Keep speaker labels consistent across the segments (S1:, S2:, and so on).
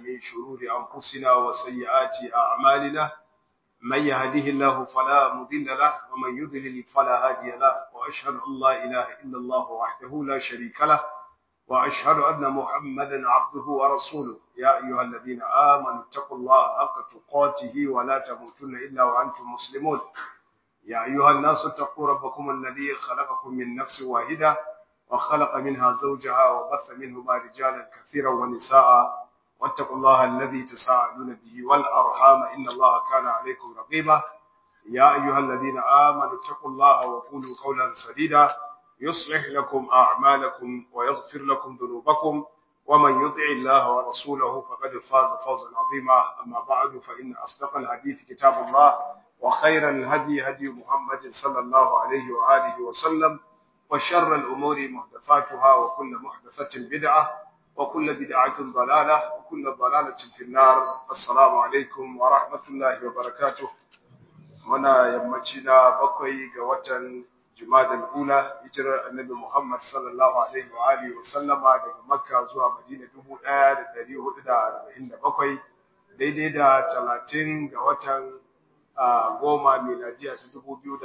S1: من شرور أنفسنا وسيئات أعمالنا من يهده الله فلا مضل له ومن يضلل فلا هادي له وأشهد أن لا إله إلا الله وحده لا شريك له وأشهد أن محمدا عبده ورسوله يا أيها الذين آمنوا اتقوا الله حق تقاته ولا تموتن إلا وأنتم مسلمون يا أيها الناس اتقوا ربكم الذي خلقكم من نفس واحدة وخلق منها زوجها وبث منهما رجالا كثيرا ونساء واتقوا الله الذي تساءلون به والأرحام إن الله كان عليكم رقيبا يا أيها الذين آمنوا اتقوا الله وقولوا قولا سديدا يصلح لكم أعمالكم ويغفر لكم ذنوبكم ومن يطع الله ورسوله فقد فاز فوزا عظيما أما بعد فإن أصدق الحديث كتاب الله وخير الهدي هدي محمد صلى الله عليه وآله وسلم وشر الأمور محدثاتها وكل محدثة بدعة وكل بدعة ضلالة وكل ضلالة في النار السلام عليكم ورحمة الله وبركاته هنا يمتنا بقي قوة جماد الأولى هجرة النبي محمد صلى الله عليه وآله وسلم daga Makka zuwa Madina 1447 daidai da 30 ga watan goma miladiya ta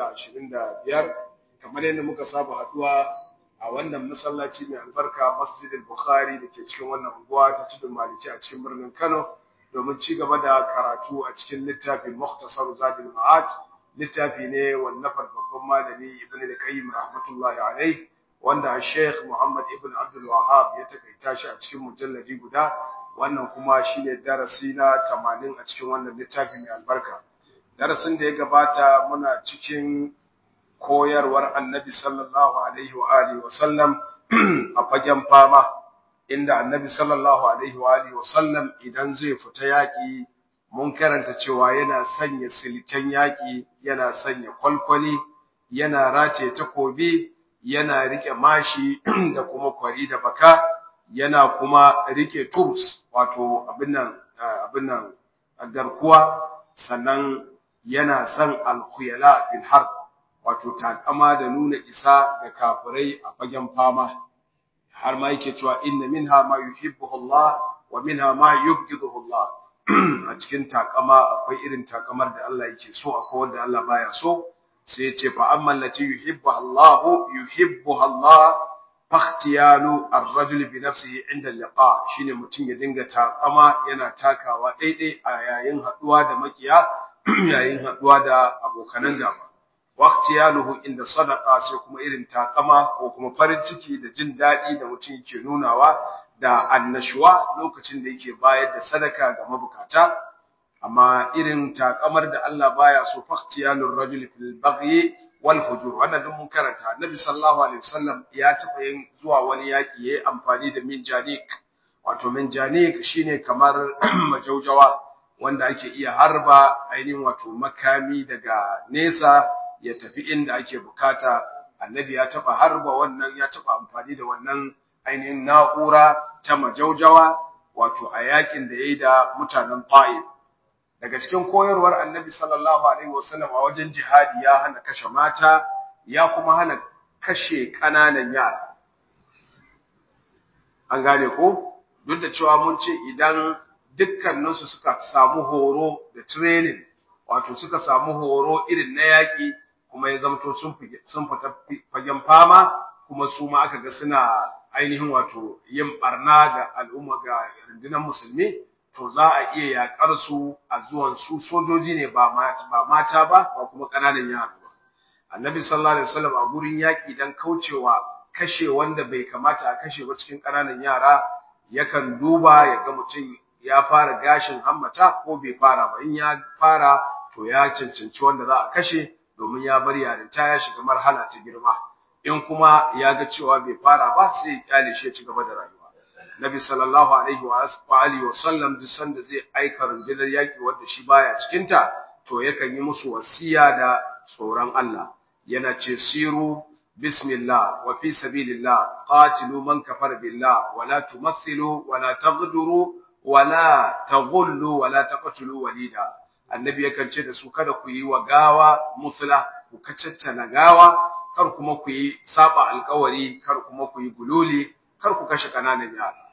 S1: 2025 kamar yadda muka saba haduwa a wannan masallaci mai albarka Masjid al-Bukhari da ke cikin wannan unguwa ta tudun Maliki a cikin birnin Kano domin ci gaba da karatu a cikin littafin Mukhtasar Zadul Ma'ad littafi ne wallafar babban malami Ibn al-Qayyim rahmatullahi alayh wanda Sheikh Muhammad Ibn Abdul Wahhab ya takaita shi a cikin mujalladi guda wannan kuma shine darasi na 80 a cikin wannan littafi mai albarka darasin da ya gabata muna cikin koyarwar Annabi sallallahu alaihi wa alihi wa sallam a fagen fama inda Annabi sallallahu alaihi wa alihi wa sallam idan zai fita yaki mun karanta cewa yana sanya silken yaƙi yana sanya kwalkwali yana race takobi yana rike mashi da kuma kwari da baka yana kuma rike turs wato abin nan abin nan garkuwa sannan yana son alkhuyala fil harb wato takama da nuna isa ga kafirai a fagen fama har ma yake cewa inna minha ma yuhibbuhu Allah wa minha ma yubghiduhu Allah a cikin takama akwai irin takamar da Allah yake so akwai wanda Allah baya so sai ya ce fa amma allati yuhibbu Allah yuhibbu Allah fakhtiyalu ar-rajul bi nafsihi inda liqa shine mutum ya dinga takama yana takawa daidai a yayin haduwa da makiya yayin haduwa da abokanan gaba waqtiyaluhu inda sadaqa sai kuma irin takama ko kuma farin ciki da jin dadi da mutum yake nunawa da annashuwa lokacin da yake bayar da sadaka ga mabukata amma irin takamar da Allah baya so faqtiyalur rajul fil baghi wal fujur wannan duk mun karanta annabi sallallahu alaihi wasallam ya taba yin zuwa wani yaki yayi amfani da minjanik wato minjanik shine kamar majaujawa wanda ake iya harba ainihin wato makami daga nesa ya tafi inda ake bukata annabi ya taba harba wannan ya taba amfani da wannan ainihin na'ura ta majaujawa wato a yakin da ya yi da mutanen ta'if daga cikin koyarwar annabi sallallahu alaihi wasallam a wajen jihadi ya hana kashe mata ya kuma hana kashe ƙananan yara an gane ko duk da cewa mun ce idan dukkaninsu suka samu horo da training wato suka samu horo irin na yaƙi kuma ya zamto sun fita fagen fama kuma su ma aka ga suna ainihin wato yin barna ga al'umma ga rundunar musulmi to za a iya yakar su a zuwan su sojoji ne ba mata ba ba kuma kananan yara ba annabi sallallahu alaihi wasallam a gurin yaki dan kaucewa kashe wanda bai kamata a kashe ba cikin kananan yara yakan duba ya ga mutum ya fara gashin hammata ko bai fara ba in ya fara to ya cancanci wanda za a kashe domin ya bar yarinta ya shiga marhala ta girma in kuma ya ga cewa bai fara ba sai ya kyale shi ya ci gaba da rayuwa Nabi sallallahu alaihi wa alihi wa sallam duk sanda zai aika rundunar yaki wanda shi baya cikin ta to yakan yi musu wasiya da tsoron Allah yana ce siru bismillah wa fi sabilillah qatilu man kafara billah wa la tumathilu wa la taghduru wa la taghullu wa la taqtulu walida annabi yakan ce da su kada ku yi wa gawa musla ku kacaccana gawa kar kuma ku yi saba alkawari kar kuma ku yi gululi kar ku kashe kananan yara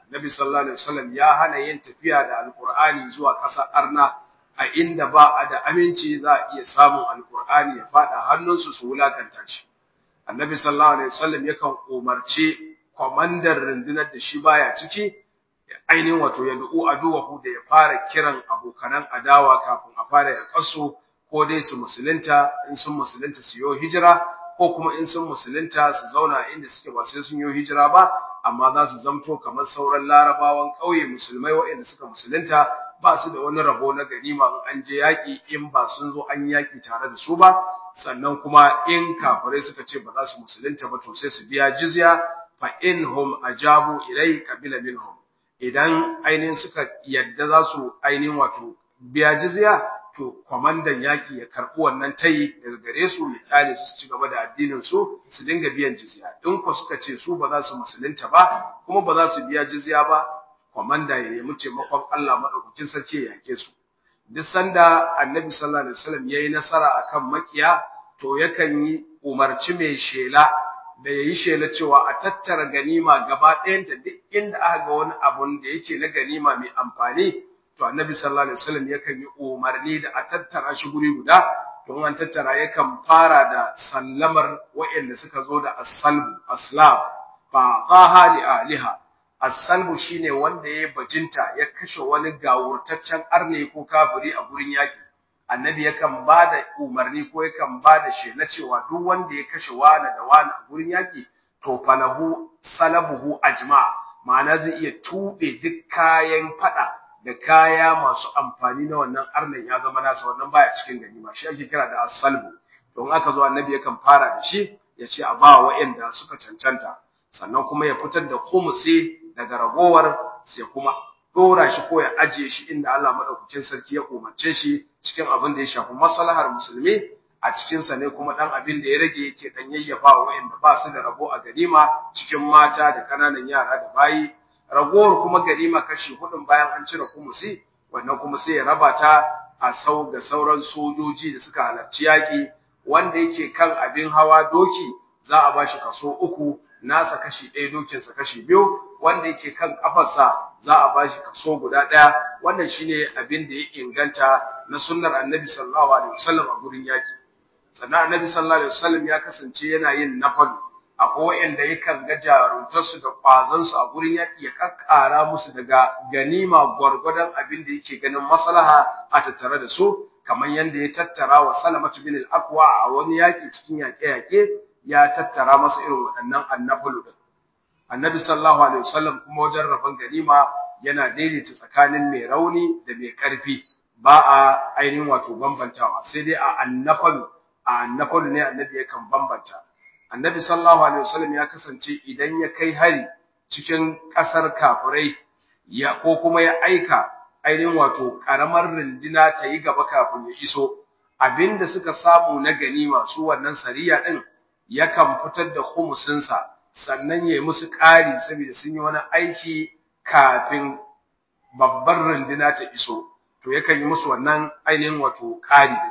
S1: Nabi sallallahu alaihi wasallam ya hana yin tafiya da alqur'ani zuwa ƙasar arna a inda ba a da aminci za a iya samun alqur'ani ya fada hannunsu su wulakanta shi Annabi sallallahu alaihi wasallam yakan umarci komandar rundunar da shi baya ciki ainihin wato ya du'u aduwahu da ya fara kiran abokanan adawa kafin a fara ya kaso ko dai su musulunta in sun musulunta su yi hijira ko kuma in sun musulunta su zauna inda suke ba sai sun yi hijira ba amma za su zamto kamar sauran larabawan ƙauye musulmai waɗanda suka musulunta ba su da wani rabo na ganima in an je yaƙi in ba sun zo an yaƙi tare da su ba sannan kuma in kafirai suka ce ba za su musulunta ba to sai su biya jizya fa inhum ajabu ilai qabila minhum idan ainihin suka yadda za su ainihin wato biya jizya to kwamandan yaƙi ya karɓi wannan tayi daga gare su ya kyale su ci gaba da addinin su su dinga biyan jizya in ko suka ce su ba za su musulunta ba kuma ba za su biya jizya ba kwamanda ya nemi taimakon Allah madaukakin sarki ya yake su duk sanda annabi sallallahu alaihi wasallam yayi nasara akan makiya to yakan yi umarci mai shela da yayi shela cewa a tattara ganima gaba ɗayanta duk inda aka ga wani abun da yake na ganima mai amfani to annabi sallallahu alaihi wasallam yakan yi umarni da a tattara shi guri guda don an tattara yakan fara da sallamar wa'anda suka zo da as-salbu aslam fa qaha li aliha as-salbu shine wanda ya bajinta ya kashe wani gawurtaccen arne ko kafiri a gurin yaki annabi yakan bada umarni ko yakan bada shi na cewa duk wanda ya kashe wani da wani a gurin yaki to falahu salabuhu ajma ma'ana zai iya tube duk kayan fada da kaya masu amfani na wannan arnan ya zama nasa wannan baya cikin ganima shi ake kira da as-salbu don aka zo annabi yakan fara da shi ya ce a ba wa'anda suka cancanta sannan kuma ya fitar da khumsi daga ragowar sai kuma dora shi ko ya ajiye shi inda Allah madaukakin sarki ya umarce shi cikin abin da ya shafi maslahar musulmi a cikin sa ne kuma dan abin da ya rage yake dan yayyafa wa wa'anda ba su da rabo a ganima cikin mata da kananan yara da bayi ragowar kuma ganima kashi hudun bayan an cire kumusi wannan kuma sai ya raba ta a sau da sauran sojoji da suka halarci yaki wanda yake kan abin hawa doki za a bashi kaso uku nasa kashi ɗaya dokinsa kashi biyu wanda yake kan kafarsa za a bashi kaso guda ɗaya wannan shine abin da ya inganta na sunnar annabi sallallahu alaihi wasallam a gurin yaki sannan annabi sallallahu alaihi wasallam ya kasance yana yin nafalu akwai wa'anda yakan ga jaruntarsu da ƙwazansu a gurin yaƙi ya kakkara musu daga ganima gwargwadon abin da yake ganin maslaha a tattare da su kamar yadda ya tattara wa salamatu bin al-aqwa a wani yaƙi cikin yaƙe-yaƙe ya tattara masa irin waɗannan annafalu din annabi sallallahu alaihi wasallam kuma wajen rabon ganima yana daidaita tsakanin mai rauni da mai ƙarfi ba a ainihin wato bambantawa sai dai a annafalu a annafalu ne annabi yakan bambanta annabi sallallahu alaihi wasallam ya kasance idan ya kai hari cikin ƙasar kafirai ya ko kuma ya aika ainihin wato karamar rindina ta yi gaba kafin ya iso abinda suka samu na ganima su wannan sariya din yakan fitar da khumusinsa sannan ya yi musu ƙari saboda sun yi wani aiki kafin babbar rindina ta iso to yakan yi musu wannan ainihin wato ƙari din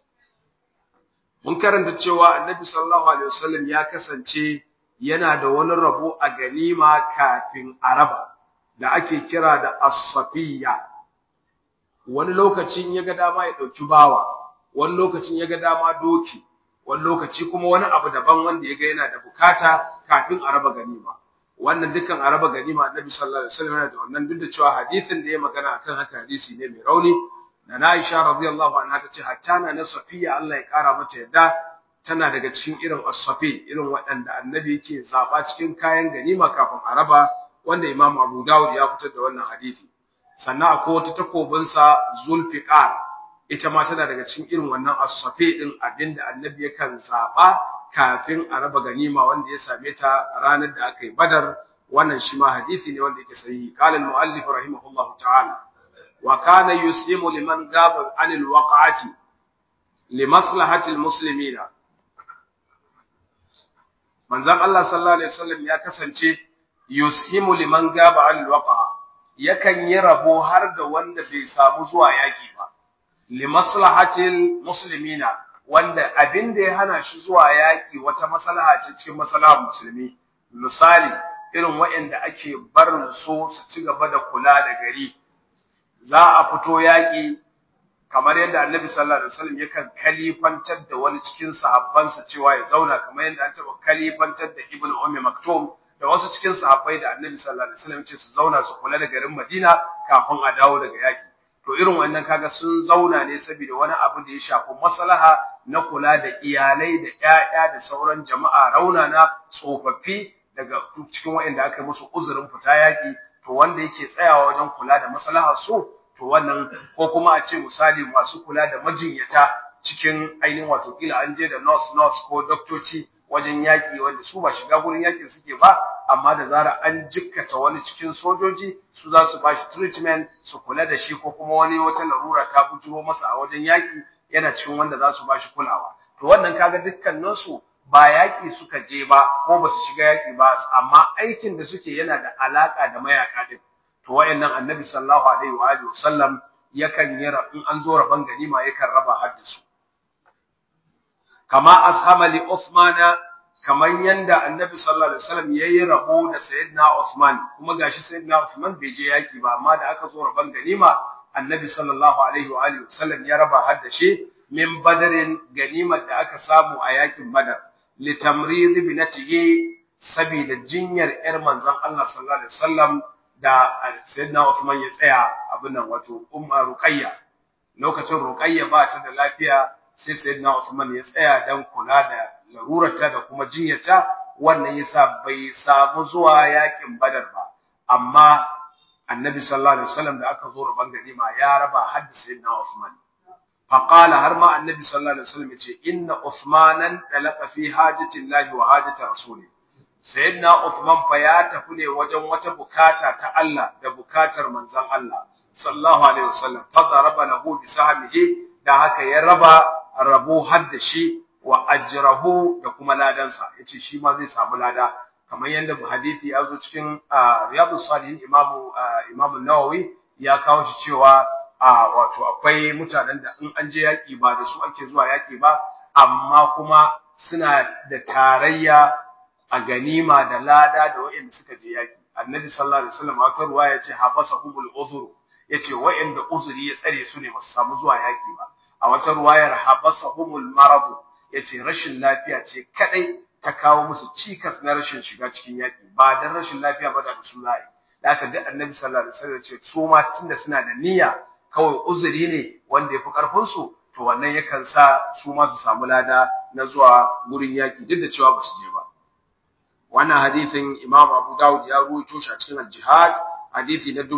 S1: mun karanta cewa annabi sallallahu alaihi wasallam ya kasance yana da wani rabo a ganima kafin araba da ake kira da as-safiya wani lokacin ya ga dama ya dauki bawa wani lokacin ya ga dama doki wani lokaci kuma wani abu daban wanda ya ga yana da bukata kafin araba ganima wannan dukkan araba ganima annabi sallallahu alaihi wasallam yana da wannan duk da cewa hadisin da ya magana akan haka hadisi ne mai rauni da na Aisha radiyallahu anha tace hatta na na Safiya Allah ya kara mata yadda tana daga cikin irin as-safi irin waɗanda annabi yake zaba cikin kayan ganima kafin araba wanda Imam Abu Dawud ya fitar da wannan hadisi sannan akwai wata takobin sa Zulfiqar ita ma tana daga cikin irin wannan as-safi din abinda annabi yakan zaba kafin araba ganima wanda ya same ta ranar da aka yi Badar wannan shi ma hadisi ne wanda yake sahihi qala al-muallif rahimahullahu ta'ala وكان يسلم لمن غاب عن الوقعة لمصلحة المسلمين manzon Allah sallallahu alaihi wasallam ya kasance yushimu liman gaba an alwaqa yakan yi rabo har da wanda bai samu zuwa yaki ba li maslahatil muslimina wanda abin da ya hana shi zuwa yaki wata maslaha ce cikin maslahar musulmi misali irin waɗanda ake barin su su ci gaba da kula da gari za a fito yaƙi kamar yadda annabi sallallahu alaihi wasallam yakan kalifantar da wani cikin sahabbansa cewa ya zauna kamar yadda an taɓa kalifantar da ibn ummi maktum da wasu cikin sahabbai da annabi sallallahu alaihi wasallam ce su zauna su kula da garin madina kafin a dawo daga yaƙi to irin wannan kaga sun zauna ne saboda wani abu da ya shafi maslaha na kula da iyalai da ƴaƴa da sauran jama'a raunana tsofaffi daga cikin waɗanda aka musu uzurin fita yaƙi to wanda yake tsayawa wajen kula da maslahar su to wannan ko kuma a ce misali masu kula da majinyata cikin ainihin wato kila an je da nurse nurse ko doktoci wajen yaƙi wanda su ba shiga gurin yaƙin suke ba amma da zara an jikkata wani cikin sojoji su za su bashi treatment su kula da shi ko kuma wani wata larura ta bujuro masa a wajen yaƙi yana cikin wanda za su bashi kulawa to wannan kaga dukkaninsu ba yaƙi suka je ba ko ba su shiga yaƙi ba amma aikin da suke yana da alaƙa da mayaƙa din to wayannan annabi sallallahu alaihi wa alihi wasallam yakan yi in an zo raban ganima yakan raba haddasu kama ashama li Uthman kaman yanda annabi sallallahu alaihi wasallam yayi rabo da sayyidina Uthman kuma gashi sayyidina Uthman bai je yaki ba amma da aka zo raban ganima annabi sallallahu alaihi wa alihi wasallam ya raba haddashi min badarin ganimar da aka samu a yakin badar li tamrid binatihi sabida jinyar yar manzon Allah sallallahu alaihi wasallam da sayyidina Uthman ya tsaya abin nan wato umma ruqayya lokacin ruqayya ba ta da lafiya sai sayyidina Uthman ya tsaya dan kula da larurarta da kuma jinyarta wannan yasa bai samu zuwa yakin Badar ba amma Annabi sallallahu alaihi wasallam da aka zo raban ganima ya raba hadda sayyidina Uthman faqala har ma Annabi sallallahu alaihi wasallam yace inna Uthmanan talaqa fi hajati Allah wa hajati rasulih sayyidina Uthman fa ya tafi ne wajen wata bukata ta Allah da bukatar manzon Allah sallallahu alaihi wasallam fa daraba lahu bi sahmihi da haka ya raba rabo har da shi wa ajrahu da kuma ladansa yace shi ma zai samu lada kamar yadda hadisi ya zo cikin riyadus salihin imamu imamu nawawi ya kawo shi cewa wato akwai mutanen da in an je yaki ba da su ake zuwa yaki ba amma kuma suna da tarayya a ganima da lada da wa'anda suka je yaki annabi sallallahu alaihi wasallam a wata ruwaya yace habasahumul uzru yace wa'anda uzuri ya tsare su ne ba su samu zuwa yaki ba a wata ruwayar habasahumul marad yace rashin lafiya ce kadai ta kawo musu cikas na rashin shiga cikin yaki ba dan rashin lafiya ba da su za'i da haka duk annabi sallallahu alaihi wasallam yace su ma tunda suna da niyya kawai uzuri ne wanda yafi karfin su to wannan yakan sa su ma su samu lada na zuwa gurin yaki duk da cewa ba su je ba wannan hadisin Imam Abu Dawud ya ruwaito shi a cikin al-Jihad hadisi na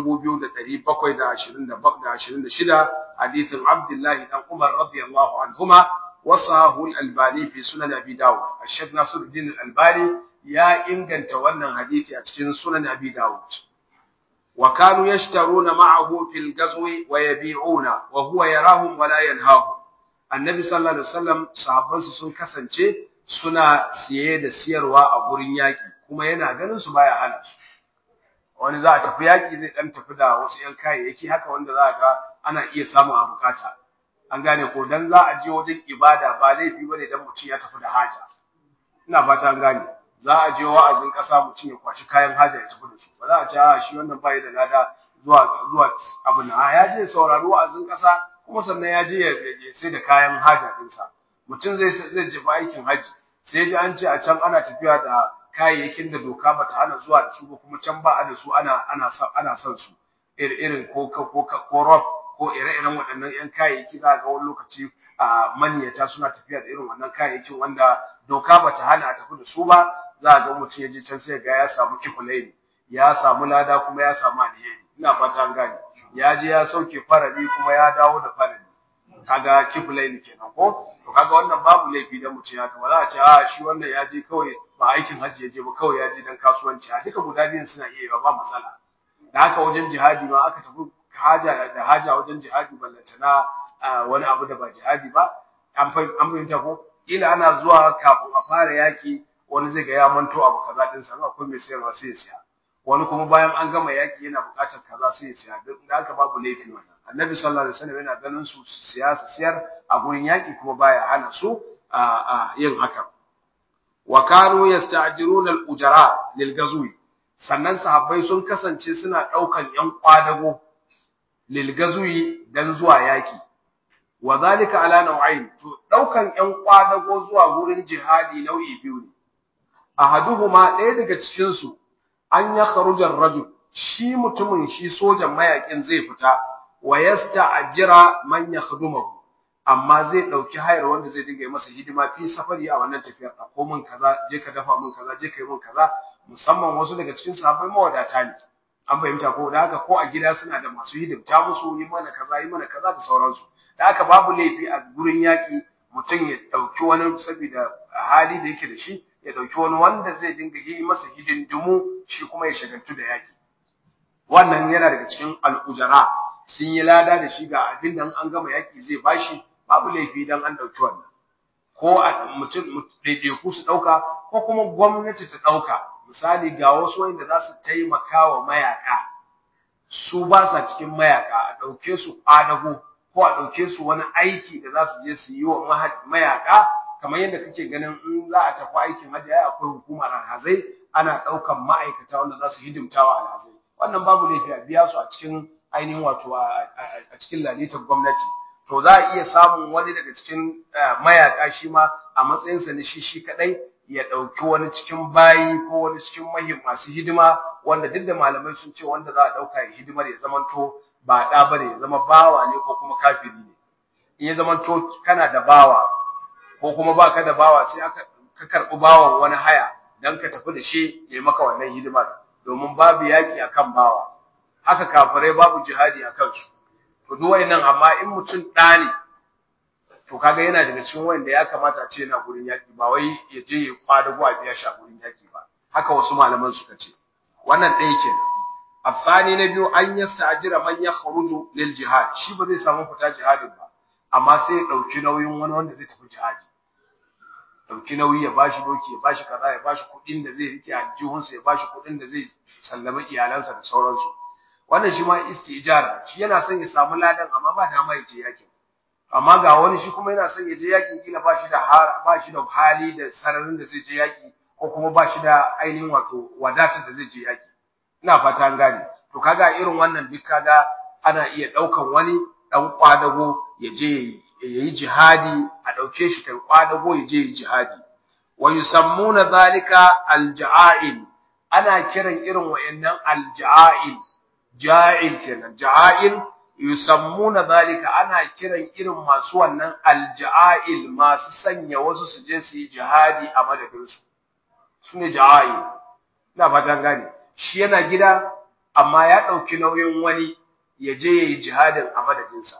S1: 2726 hadisin Abdullah dan Umar radiyallahu anhuma wasahu al-Albani fi sunan Abi Dawud Sheikh Nasiruddin al-Albani ya inganta wannan hadisi a cikin sunan Abi Dawud wa kanu yashtaruna ma'ahu fil ghazwi wa yabi'una wa huwa yarahum wa la yanhahum annabi sallallahu alaihi wasallam sahabbansa sun kasance suna siye da siyarwa a gurin yaki kuma yana ganin su baya hana su wani za a tafi yaki zai dan tafi da wasu yan kayayyaki haka wanda za ga ana iya samu a bukata an gane ko dan za a je wajen ibada ba laifi bane dan mutum ya tafi da haja ina fata an gane za a je wa'azin kasa mutum ya kwashi kayan haja ya tafi da su ba za a ce a shi wannan bai da lada zuwa zuwa abin a ya je saurari wa'azin kasa kuma sannan ya je ya sai da kayan haja dinsa mutum zai zai jefa aikin haji sai ji an ce a can ana tafiya da kayayyakin da doka bata hana zuwa da su ba kuma can ba a da su ana ana son ana son su irin ko ko ko rob ko ire-iren waɗannan yan kayayyaki za ga wani lokaci a maniyata suna tafiya da irin wannan kayayyakin wanda doka bata hana a tafi da su ba za ga mutum ya je can sai ga ya samu kifulaini ya samu lada kuma ya samu alheri ina fata an gane ya je ya sauke farali kuma ya dawo da farali kaga kiflain kenan ko to kaga wannan babu laifi da mutum ya ba za a ce a shi wannan ya je kawai ba aikin hajji ya je ba kawai ya je dan kasuwanci a duka guda biyun suna iya ba matsala da haka wajen jihadi ma aka tafi haja da haja wajen jihadi ballantana wani abu da ba jihadi ba an fahimta ko kila ana zuwa kafin a fara yaki wani zai ga ya manto abu kaza din sa akwai mai sayarwa sai ya siya wani kuma bayan an gama yaki yana buƙatar kaza sai ya siya duk da haka babu laifi wannan annabi sallallahu alaihi wasallam yana ganin su siyasa siyar a gurin yaki kuma baya hana su a yin haka wa kanu yasta'jiruna al-ujara lil gazwi sannan sahabbai sun kasance suna daukan yan kwadago lil gazwi dan zuwa yaki wa zalika ala nau'ain to daukan yan kwadago zuwa gurin jihadi nau'i biyu ne ahaduhuma ɗaya daga cikin su an ya kharujar rajul shi mutumin shi sojan mayakin zai fita wa yasta'jira man yakhdumahu amma zai dauki hayar wanda zai dinga masa hidima fi safari a wannan tafiyar a ko mun kaza je ka dafa mun kaza je ka yi mun kaza musamman wasu daga cikin sahabbai mawadata ne an fahimta ko da haka ko a gida suna da masu hidimta musu yi mana kaza yi mana kaza da sauransu da haka babu laifi a gurin yaki mutum ya dauki wani saboda hali da yake da shi ya dauki wani wanda zai dinga yi masa hidindimu shi kuma ya shagaltu da yaki wannan yana daga cikin al'ujara sun yi lada da shi ga abin da an gama yaki zai bashi babu laifi dan an dauki wannan ko mutum ɗaiɗaiku su ɗauka ko kuma gwamnati ta ɗauka misali ga wasu wanda za su taimaka wa mayaka su ba sa cikin mayaka a ɗauke su ƙwadago ko a ɗauke su wani aiki da za su je su yi wa mayaka kamar yadda kake ganin in za a tafi aikin hajji ai akwai hukumar alhazai ana ɗaukan ma'aikata wanda za su hidimta wa alhazai wannan babu laifi a biya su a cikin ainihin wato a cikin lalitar gwamnati to za a iya samun wani daga cikin mayaka shi ma a matsayinsa na shi shi kadai ya ɗauki wani cikin bayi ko wani cikin mahim masu hidima wanda duk da malamai sun ce wanda za a ɗauka ya hidimar ya zamanto ba ɗa ba ne ya zama bawa ne ko kuma kafiri ne in ya zamanto kana da bawa ko kuma ba ka da bawa sai aka ka karɓi bawan wani haya don ka tafi da shi ya yi maka wannan hidimar domin babu yaƙi akan bawa haka kafirai babu jihadi a kansu to duk wayannan amma in mutum ɗa ne to kaga yana daga cikin wanda ya kamata a ce yana gurin yaki ba wai ya je ya kwadago a biya shi a gurin yaki ba haka wasu malaman suka ce wannan ɗaya kenan afani na biyu an yasta'jira man yakhruju lil jihad shi ba zai samu fita jihadin ba amma sai ya dauki nauyin wani wanda zai tafi jihadi dauki nauyi ya bashi doki ya bashi kaza ya bashi kuɗin da zai rike a jihunsa ya bashi kuɗin da zai sallama iyalansa da sauransu wannan shi ma istijara shi yana son ya samu ladan amma ba dama ya je yakin amma ga wani shi kuma yana son ya je yakin kila ba shi da ba shi da hali da sararin da zai je yaki ko kuma ba shi da ainihin wato wadatar da zai je yaki ina fata an gane to kaga irin wannan duk kaga ana iya daukan wani dan kwadago ya je yayi jihadi a dauke shi kai kwadago ya je yi jihadi wa yusammuna zalika alja'il ana kiran irin wayannan alja'il ja'il kenan ja'il yusammuna zalika ana kiran irin masu wannan alja'il masu sanya wasu su je su yi jihadi a madadin su sune ja'il ina fatan gane shi yana gida amma ya dauki nauyin wani ya je yayi jihadin a madadin sa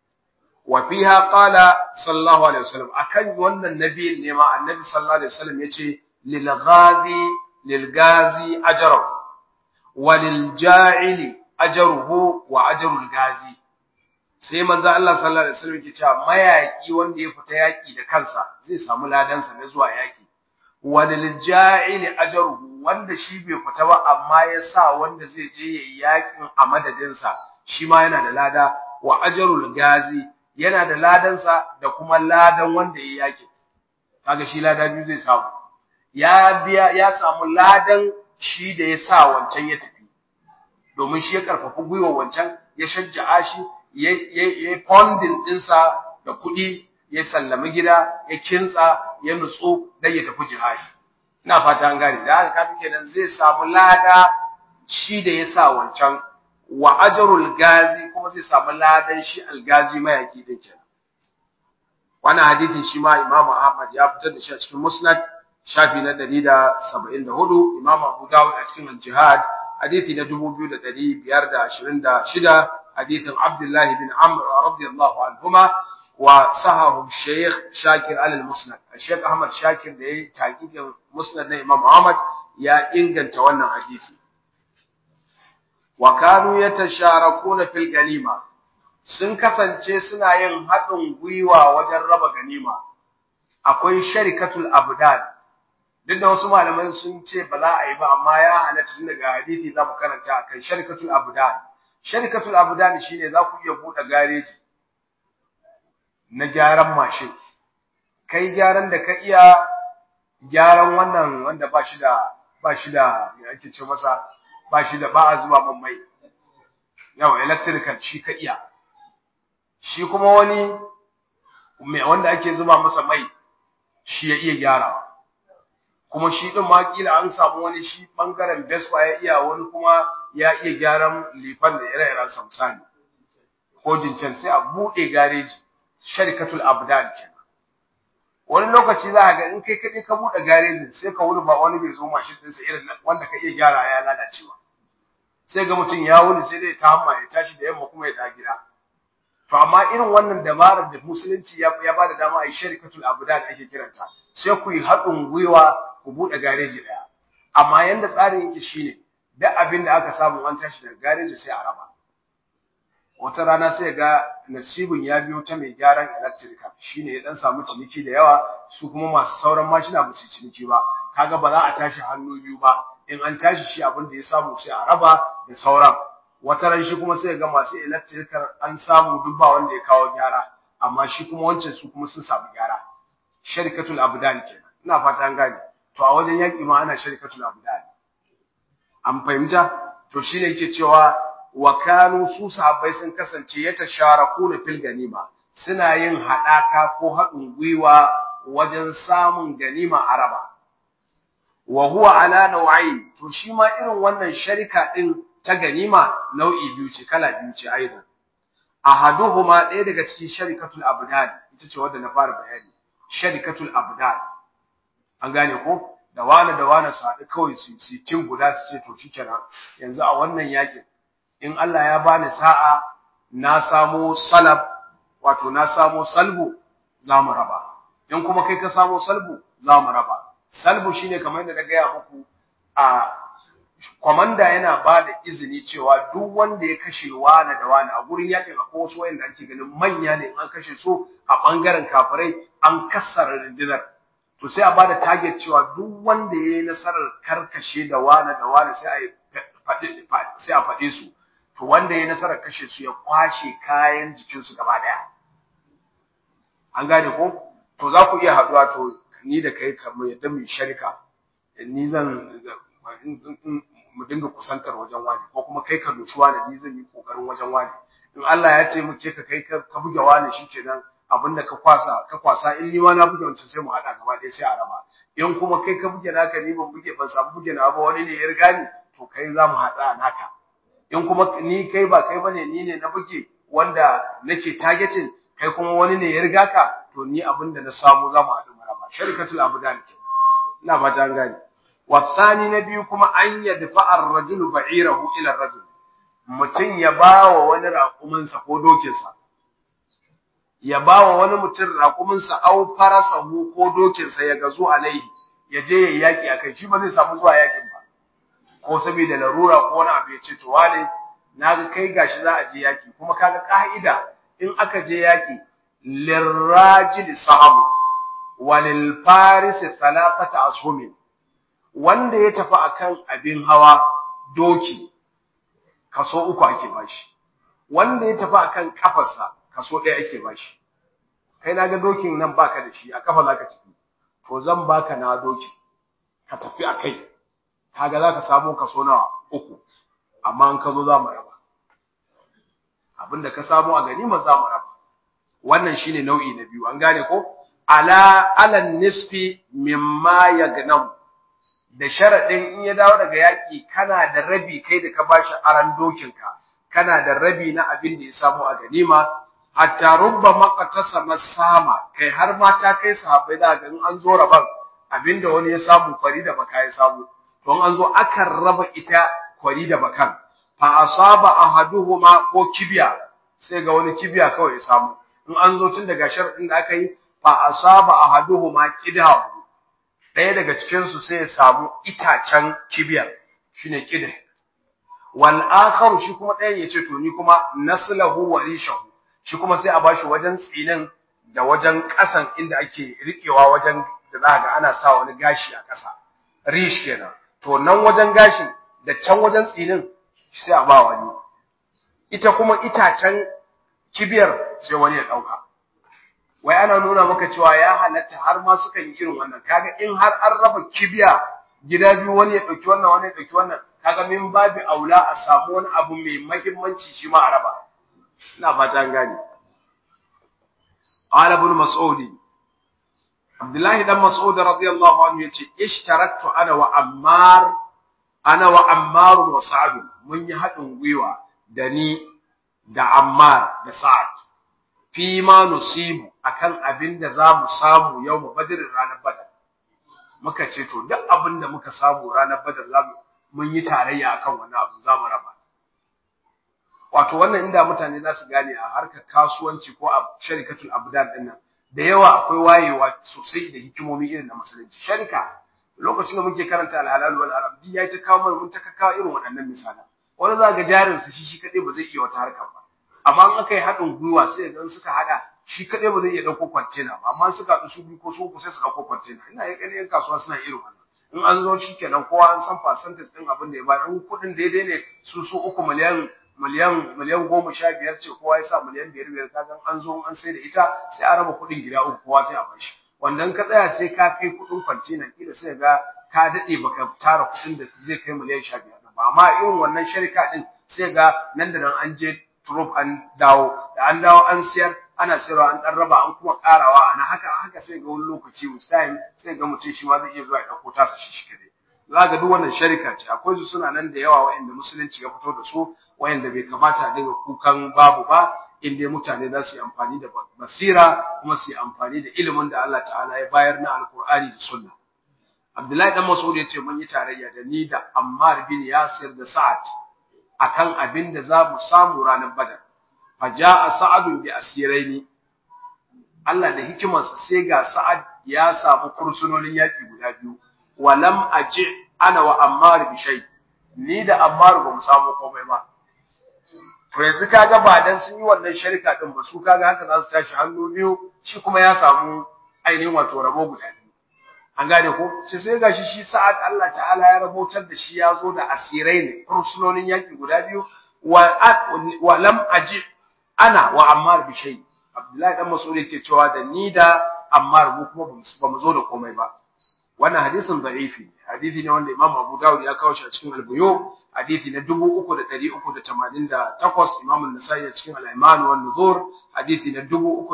S1: wa fiha qala sallallahu alaihi wasallam akan wannan nabi ne ma annabi sallallahu alaihi wasallam yace lil ghazi lil gazi ajruhu wa lil ja'ili ajruhu wa ajrul gazi sai manzo Allah sallallahu alaihi wasallam yake cewa mayaki wanda ya fita yaki da kansa zai samu ladansa na zuwa yaki wa lil ja'ili ajruhu wanda shi bai fita ba amma ya sa wanda zai je yayi yakin a madadinsa shi ma yana da lada wa ajrul gazi yana da ladansa da kuma ladan wanda yayi yakin kaga shi lada biyu zai samu ya biya ya samu ladan shi da ya sa wancan ya tafi domin shi ya karfafa gwiwa wancan ya shajja'a shi ya yi fondin ɗinsa da kuɗi ya sallami gida ya kintsa ya nutsu don ya tafi jihadi ina fata an gane da haka kafin kenan zai samu lada shi da ya sa wancan wa ajrul gazi kuma zai samu ladan shi algazi mayaki din kenan wannan hadisin shi ma Imam Ahmad ya fitar da shi a cikin Musnad shafi na 174 Imam Abu Dawud a cikin Al-Jihad hadisi na 2526 hadisin Abdullah bin Amr radiyallahu anhuma wa sahahu Sheikh Shakir al-Musnad Sheikh Ahmad Shakir da yayi taqiqin Musnad na Imam Ahmad ya inganta wannan hadisi wa kanu yatasharakuna fil ganima sun kasance suna yin haɗin gwiwa wajen raba ganima akwai sharikatul abdan duk da wasu malaman sun ce ba za a yi ba amma ya halatta tun daga hadisi za mu karanta akan sharikatul abdan sharikatul abdan shine za ku iya buɗe gareji na gyaran mashin kai gyaran da ka iya gyaran wannan wanda ba shi da ba shi da me ake ce masa ba shi da ba a zuba man mai yawa electrical shi ka iya shi kuma wani mai wanda ake zuba masa mai shi ya iya gyarawa kuma shi din ma kila an samu wani shi bangaren Vespa ya iya wani kuma ya iya gyaran lifan da ire-iren samsani ko jincen sai a bude gareji sharikatul abdan kenan wani lokaci za ka ga in kai kaɗai ka bude garejin sai ka wuni ba wani bai zo mashin ɗinsa irin wanda ka iya gyara ya lalacewa sai ga mutum ya wuni sai dai ta hamma ya tashi da yamma kuma ya da gida to amma irin wannan dabarar da musulunci ya ba da dama a yi sharikatul abdan ake kiranta sai ku yi haɗin gwiwa ku buɗe gareji ɗaya amma yanda tsarin yake shine duk abin da aka samu an tashi daga gareji sai a raba wata rana sai ga nasibin ya biyo ta mai gyaran electrical shine ya dan samu ciniki da yawa su kuma masu sauran mashina ba su ciniki ba kaga ba za a tashi hannu biyu ba in an tashi shi abin da ya samu sai a raba da sauran wata ran shi kuma sai ga masu electrical an samu duk ba wanda ya kawo gyara amma shi kuma wancan su kuma sun samu gyara sharikatul abdan kenan ina fata an gane to a wajen yaki ma ana sharikatul abdan an fahimta to shine yake cewa wa kanu su sahabbai sun kasance ya tasharakuna fil ganima suna yin hadaka ko haɗin gwiwa wajen samun ganima araba wa huwa ala nau'ain to shi ma irin wannan sharika din ta ganima nau'i biyu ce kala biyu ce aidan ahaduhuma ɗaya daga cikin sharikatul abdan ita ce wadda na fara bayani sharikatul abdan an gane ko da wani da wani su haɗu kawai su yi tim guda su ce to shikenan yanzu a wannan yakin in Allah ya bani sa'a na samo salab wato na samo salbu za mu raba in kuma kai ka samo salbu za mu raba salbu shine kamar yadda na gaya muku a kwamanda yana ba da izini cewa duk wanda ya kashe wani da wani a gurin yakin akwai wasu wayanda ake ganin manya ne in an kashe su a bangaren kafirai an kassara rundunar to sai a ba da target cewa duk wanda ya yi nasarar karkashe da wani da wani sai a sai a faɗe su to wanda ya nasarar kashe su ya kwashe kayan jikinsu gaba ɗaya an gane ko to za ku iya haɗuwa to ni da kai kamar yadda mai sharika ni zan mu dinga kusantar wajen wani ko kuma kai ka doshi wani ni zan yi kokarin wajen wani in Allah ya ce muke ka kai ka buge wani shikenan abinda ka kwasa ka kwasa in ni ma na buge wancan sai mu hada gaba ɗaya sai a raba in kuma kai ka buge naka ni ban buge ban samu buge na ba wani ne ya riga ni to kai za mu hada naka in kuma ni kai ba kai bane ni ne na buge wanda nake targeting kai kuma wani ne ya riga ka to ni abinda na samu za mu hadu mu raba sharikatul abudan ke ina ba ta gani والثاني نبي كما أن يدفع الرجل بعيره إلى الرجل mutum ya ba wa wani raƙuminsa ko dokinsa, ya ba wa wani mutum raƙuminsa au farasahu ko dokinsa ya gazo alaihi, ya je ya yaƙi a kai, shi ba zai samu zuwa yaƙin ba, ko saboda larura ko wani abu ya ce, to wane, na ga kai gashi za a je yaƙi, kuma kaga ƙa'ida in aka je yaƙi, lirrajil sahabu, walil farisi talafata ashumin, wanda ya tafi akan abin hawa doki kaso uku ake bashi wanda ya tafi akan kafarsa kaso ɗaya ake bashi kai naga dokin nan baka da shi a kafa zaka tafi to zan baka na doki ka tafi akai kaga zaka samu kaso nawa uku amma in ka zo za mu raba abinda ka samu a ganima za mu raba wannan shine nau'i na biyu an gane ko ala alan nisfi mimma yagnamu da sharaɗin in ya dawo daga yaƙi kana da rabi kai da ka bashi aran dokinka kana da rabi na abin da ya samu a ganima hatta rubba maqatasa masama kai har ma ta kai sahabbai da ga in an zo raban abinda wani ya samu kwari da baka ya samu don an zo akan raba ita kwari da bakan fa asaba ahaduhuma ko kibiya sai ga wani kibiya kawai ya samu in an zo tun daga sharadin da aka yi fa asaba ahaduhuma qidahu ɗaya daga cikinsu sai ya samu itacen kibiyar shine kide wal akharu shi kuma ɗayan yace to ni kuma naslahu wa rishahu shi kuma sai a bashi wajen tsinin da wajen ƙasan inda ake riƙewa wajen da za ga ana sa wani gashi a ƙasa rish kenan to nan wajen gashin da can wajen tsinin sai a ba wani ita kuma itacen kibiyar sai wani ya ɗauka wai ana nuna maka cewa ya halatta har ma sukan yi irin wannan kaga in har an raba kibiya gida biyu wani ya dauki wannan wani ya dauki wannan kaga min babu aula a samu wani abu mai muhimmanci shi ma a raba ina fata an gane qala ibn mas'ud abdullahi dan mas'ud radiyallahu anhu yace ishtaraktu ana wa ammar ana wa ammar wa sa'd mun yi hadin gwiwa da ni da ammar da sa'ad fi ma nusibu akan abin da za mu samu yau mu badirin ranar badar muka ce to duk abin da muka samu ranar badar za mu mun yi tarayya akan wani abu za mu raba wato wannan inda mutane za su gane a harkar kasuwanci ko a sharikatul abdan din nan da yawa akwai wayewa sosai da hikimomi irin na musulunci sharika lokacin da muke karanta alhalal wal haram bi yayi ta kawo mana mun ta kawo irin waɗannan misalan wani za ga jarin su shi shi kadai ba zai iya wata harkar ba amma in aka yi haɗin gwiwa sai ga suka haɗa shi kadai ba zai iya ɗauko kwantena ba amma suka haɗu su biyu ko su uku sai su ɗauko kwantena ina yi ƙanin kasuwa suna irin wannan in an zo shi kenan kowa an san percentage ɗin abin da ya bayar in kuɗin daidai ne su su uku miliyan miliyan miliyan goma sha biyar ce kowa ya sa miliyan biyar biyar kaga an zo an sai da ita sai a raba kuɗin gida uku kowa sai a bashi wanda ka tsaya sai ka kai kuɗin kwantena kila sai ga ka daɗe baka tara kuɗin da zai kai miliyan sha biyar ba amma irin wannan sharika ɗin sai ga nan da nan an je turub an dawo da an dawo an siyar ana sayarwa an dan raba an kuma karawa ana haka haka sai ga wani lokaci with time sai ga mutum shi ma zai iya zuwa ya dauko tasa shi shi kadai za ga duk wannan sharika ce akwai su suna nan da yawa wayanda musulunci ya fito da su wayanda bai kamata a dinga kukan babu ba in dai mutane za su yi amfani da basira kuma su yi amfani da ilimin da Allah ta'ala ya bayar na alkur'ani da sunna Abdullahi dan Mas'ud ya ce mun yi tarayya da ni da Ammar bin Yasir da Sa'ad akan abin da za mu samu ranar Badar. Faja'a Sa'ad bi asiraini. Allah da hikimarsa sai ga Sa'ad ya samu kursunonin yaki guda biyu. Walam aji ana wa Ammar bi shay. Ni da Ammar ba mu samu komai ba. To yanzu kaga ba dan sun yi wannan sharika din ba su kaga haka za su tashi hannu biyu shi kuma ya samu ainihin wato rabo guda biyu. an gane ko sai sai gashi shi sa'ad Allah ta'ala ya rabotar da shi ya zo da asirai ne fursunonin yaki guda biyu wa wa lam aji ana wa ammar bi shay abdullahi dan mas'ud yake cewa da ni da ammar mu kuma ba mu zo da komai ba wannan hadisin da'ifi hadisi ne wanda imam abu dawud ya kawo shi a cikin al-buyu hadisi na 3388 imam an-nasai a cikin al-iman wa nuzur hadisi na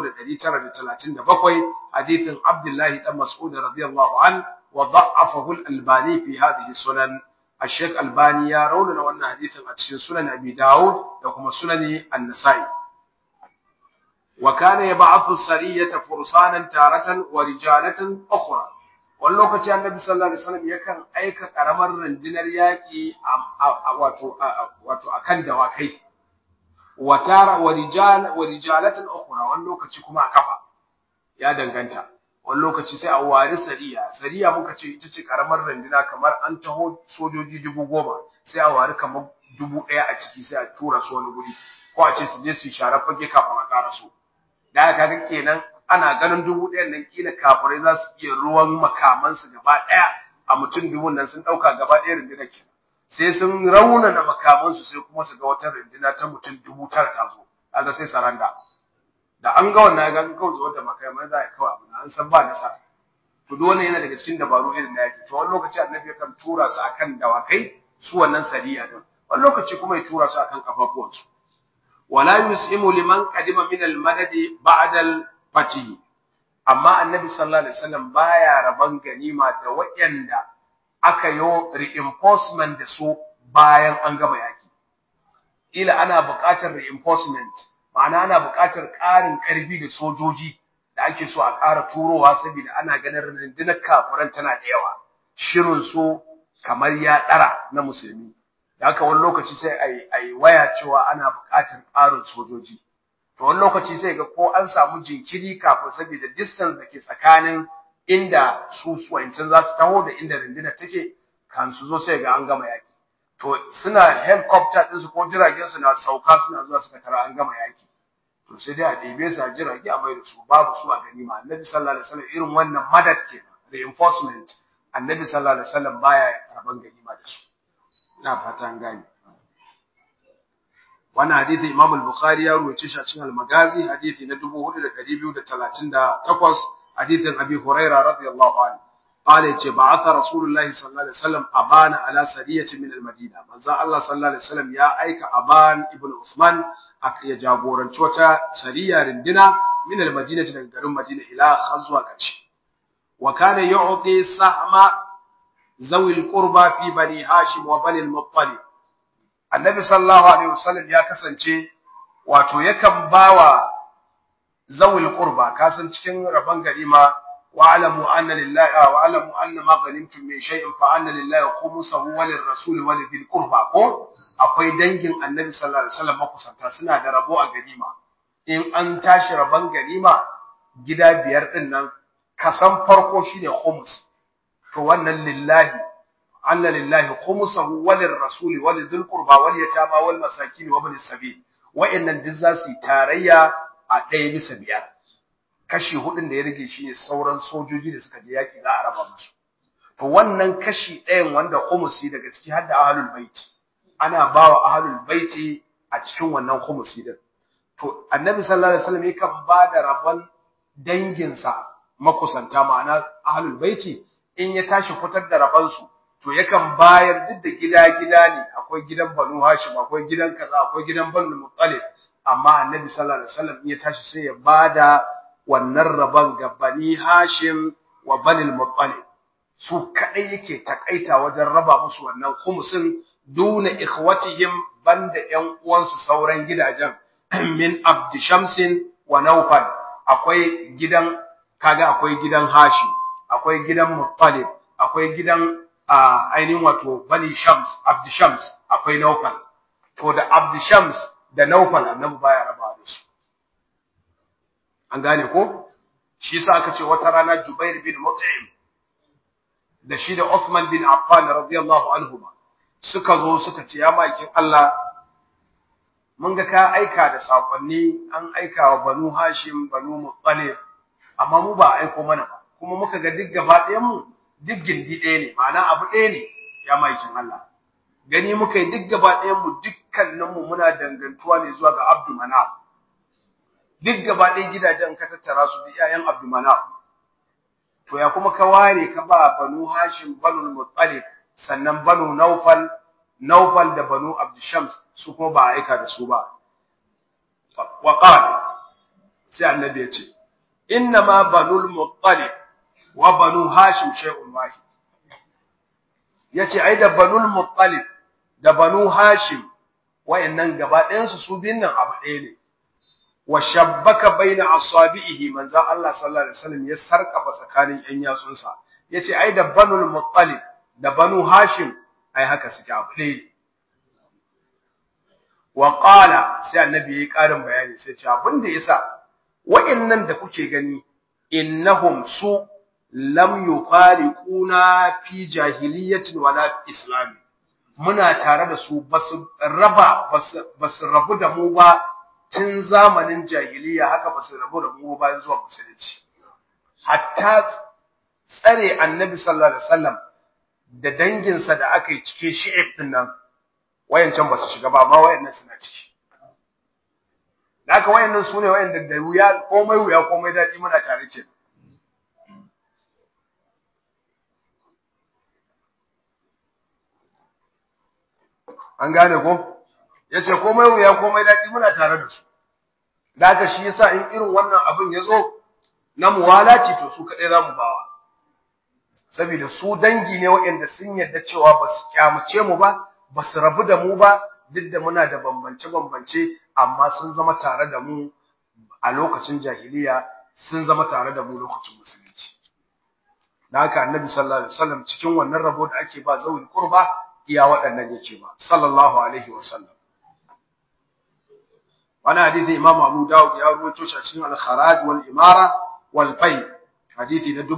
S1: 3937 hadisin abdullahi dan mas'ud radiyallahu an wa da'afahu al-albani fi hadhihi sunan الشيخ الباني يا رولنا وانا حديثا اتشين سنن ابي داود وكما سنن النسائي وكان يبعث السرية فرسانا تارة ورجالة أخرى wani lokaci annabi sallallahu alaihi wasallam yakan aika karamar rundunar yaki wato wato akan dawakai wa tara wa rijal wa rijalatan ukhra wani lokaci kuma a kafa ya danganta wani lokaci sai a wari sariya sariya muka ce ita ce karamar runduna kamar an taho sojoji dubu goma sai a wari kamar dubu ɗaya a ciki sai a tura su wani guri ko a ce su je su share fage kafin a ƙara su da haka ga kenan ana ganin dubu ɗayan nan kila kafirai za su iya ruwan makamansu gaba ɗaya a mutum dubun nan sun ɗauka gaba ɗaya rundunar kenan sai sun raunana makamansu sai kuma su ga wata runduna ta mutum dubu tara ta zo kaga sai saranda da an ga wannan ga kawai zuwa da makamai za a kawai abu an san ba nasara to duk wannan yana daga cikin dabaru irin na yaki to wani lokaci annabi yakan tura su akan dawakai su wannan sariya din wani lokaci kuma ya tura su akan kafafuwansu wala yus'imu liman qadima min al-madad ba'da al-fatih amma annabi sallallahu alaihi wasallam baya raban ganima da waɗanda aka yo reinforcement da su bayan an gama yaki ila ana buƙatar reinforcement ma'ana ana buƙatar ƙarin ƙarfi da sojoji da ake so a ƙara turowa saboda ana ganin rundunar kafiran tana da yawa shirin su kamar ya ɗara na musulmi da haka wani lokaci sai a yi waya cewa ana buƙatar ƙarin sojoji to wani lokaci sai ga ko an samu jinkiri kafin saboda distance da ke tsakanin inda su suwancin za su taho da inda rundunar take kan su zo sai ga an gama yaki to suna helicopter din su ko jiragen su na sauka suna zuwa suka tara an gama yaki to sai dai a ɗebe su a jirage a mai da su babu su a ganima annabi sallallahu alaihi wasallam irin wannan madad kenan reinforcement annabi sallallahu alaihi wasallam baya raban ganima da su ina fatan gani wannan hadisi Imam al-Bukhari ya ruwace shi a cikin al-Magazi hadisi na 4238 hadisin Abi Hurairah radiyallahu anhu qala yace ba'atha rasulullahi sallallahu alaihi wasallam abana ala sariyati min al-madina manzo Allah sallallahu alaihi wasallam ya aika aban ibn usman ya jagoranci wata sariya rindina min al-madina daga garin madina ila khazwa kace wa kana yu'ti sahma zawi al-qurba fi bani hashim wa bani al-muttalib annabi sallallahu alaihi wasallam ya kasance wato yakan bawa zawil qurba kasan cikin rabon ganima wa alamu anna lillahi wa alamu anna ma ghanimtum min shay'in fa anna lillahi khumsuhu wa lirrasuli wa lidhil qurba ko akwai dangin annabi sallallahu alaihi wasallam makusanta suna da rabo a ganima in an tashi rabon ganima gida biyar din nan kasan farko shine khums to wannan lillahi anna lillahi khumsuhu wa lirrasuli wa lidhil qurba wal yatama wal masakin wa ibn sabil wa'annan duk za su yi tarayya a ɗaya bisa biyar kashi hudun da ya rage shi ne sauran sojoji da suka je yaƙi za a raba musu to wannan kashi ɗayan wanda khumusi daga ciki har da ahlul baiti ana bawa ahlul baiti a cikin wannan khumusi din to annabi sallallahu alaihi wasallam yakan ba da rabon danginsa makusanta ma'ana ahlul baiti in ya tashi fitar da rabansu to yakan bayar duk da gida-gida ne akwai gidan banu hashim akwai gidan kaza akwai gidan banu muttalib amma annabi sallallahu alaihi wasallam ya tashi sai ya bada wannan rabon ga bani hashim wa bani muttalib su kadai yake takaita wajen raba musu wannan khumsin duna ikhwatihim banda ƴan uwansu sauran gidajen min abd shamsin wa nawfal akwai gidan kaga akwai gidan hashim akwai gidan muttalib akwai gidan ainihin wato bani shams abd shams akwai nawfal to da abd shams da Naufal annabi baya raba da su an gane ko shi yasa aka ce wata rana Jubair bin Mut'im da shi da Uthman bin Affan radiyallahu anhuma suka zo suka ce ya makin Allah mun ga ka aika da sakonni an aika wa Banu Hashim Banu Muttalib amma mu ba aiko mana ba kuma muka ga duk gaba ɗayan mu duk gindi ɗaya ne ma'ana abu ɗaya ne ya makin Allah gani muka yi duk gaba ɗayan mu dukkaninmu muna dangantuwa ne zuwa ga Abdu Manaf duk gaba ɗaya gidajen ka tattara su da iyayen Abdu Manaf to ya kuma ka ware ka ba Banu Hashim Banu Muttalib sannan Banu Naufal Naufal da Banu Abdu Shams su kuma ba aika da su ba wa qala sai annabi ya ce inna ma Banu Muttalib wa Banu Hashim shay'un wahid yace ai da Banu Muttalib da banu hashim wayannan gaba ɗayansu su biyun nan abu ɗaya ne wa shabbaka baina asabihi manzon Allah sallallahu alaihi wasallam ya sarkafa tsakanin ƴan yatsunsa yace ai da banul muttalib da banu hashim ai haka suke abu ɗaya ne wa qala sai annabi yayi ƙarin bayani sai ce abin da yasa wayannan da kuke gani innahum su lam yufariquna fi jahiliyyatin wala islami muna tare da su basu raba basu rabu da mu ba tun zamanin jahiliya haka basu rabu da mu bayan zuwa musulunci hatta tsare annabi sallallahu alaihi wasallam da danginsa da aka yi cike shi'ib din nan wayancan basu shiga ba amma wayannan suna ciki da haka wayannan su ne wayanda da wuya komai wuya komai daɗi muna tare ke an gane ko yace komai wuya komai daɗi muna tare da su da haka shi yasa in irin wannan abin ya zo na muwalaci to su kaɗai za mu bawa saboda su dangi ne waɗanda sun yarda cewa ba su kyamuce mu ba ba su rabu da mu ba duk da muna da bambance-bambance amma sun zama tare da mu a lokacin jahiliya sun zama tare da mu lokacin musulunci da haka annabi sallallahu alaihi wasallam cikin wannan rabo da ake ba zawul qurba iya waɗannan yake ba sallallahu alaihi wasallam wani hadithi imam abu dawud ya ruwaito shi a cikin al-kharaj wal imara wal fai hadithi na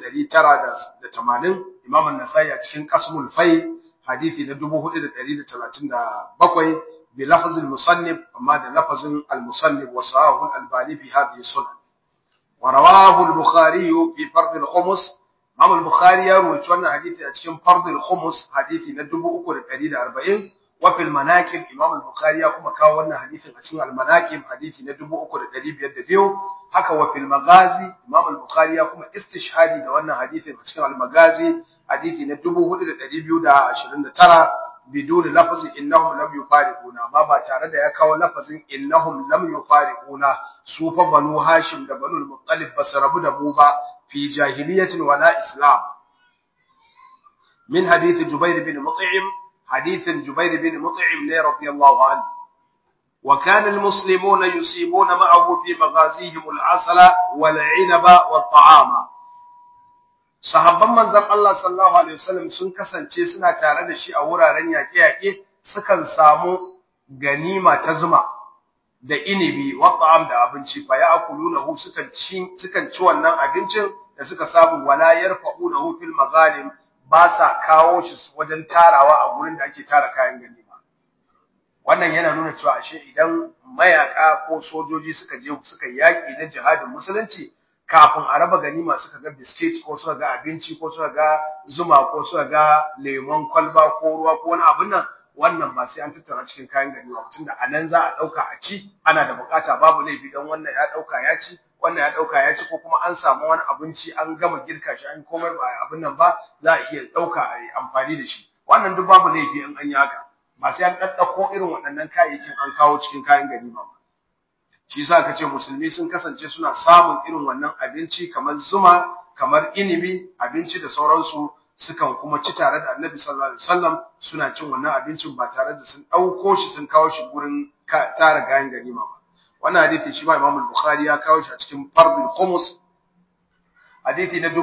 S1: 2980 imam an-nasai a cikin qasmul fai hadithi na 4137 bi lafz al-musannif amma da lafazin al-musannif wa sahahu al-albani fi hadhihi sunan wa rawahu al-bukhari fi fard al-khums imam al-bukhari ya ruwaito wannan hadithi a cikin fard al-khums hadithi na 3140 wa fil manaqib imam al-bukhari ya kuma kawo wannan hadisin a cikin al-manaqib hadisi na 3502 haka wa fil magazi imam al-bukhari ya kuma istishhadi da wannan hadisin a cikin al-magazi hadisi na 4229 bidun lafzi innahum lam yufariquna ma ba tare da ya kawo lafazin innahum lam yufariquna su fa banu hashim da banu al-muttalib basu rabu da mu ba fi jahiliyatin wala islam min hadith jubair bin mut'im حديث جبير بن مطعم رضي الله عنه وكان المسلمون يصيبون معه في مغازيهم العسل والعنب والطعام sahabban manzon Allah sallallahu alaihi wasallam sun kasance suna tare da shi a wuraren yaƙe-yaƙe sukan samu ganima ta zuma da inibi wa ta'am da abinci fa ya'kulunahu sukan ci sukan ci wannan abincin da suka samu wala yarfa'unahu fil maghanim ba sa kawo shi wajen tarawa a gurin da ake tara kayan ganima wannan yana nuna cewa ashe idan mayaka ko sojoji suka je suka yaƙi na jihadin musulunci kafin a raba ganima suka ga biskit ko suka ga abinci ko suka ga zuma ko suka ga lemon kwalba ko ruwa ko wani abin nan wannan ba sai an tattara cikin kayan ganima mutum da anan za a ɗauka a ci ana da bukata babu laifi don wannan ya ɗauka ya ci wannan ya dauka ya ci ko kuma an samu wani abinci an gama girka shi an komai ba abin nan ba za a iya dauka a yi amfani da shi wannan duk babu laifi in an yi haka ba sai an daddako irin waɗannan kayayyakin an kawo cikin kayan ganima ba shi yasa kace musulmi sun kasance suna samun irin wannan abinci kamar zuma kamar inibi abinci da sauransu sukan kuma ci tare da Annabi sallallahu alaihi wasallam suna cin wannan abincin ba tare da sun dauko shi sun kawo shi gurin tara kayan ganima ba wannan hadisi shi ma Imam al-Bukhari ya kawo shi a cikin Fardul Khumus hadisi na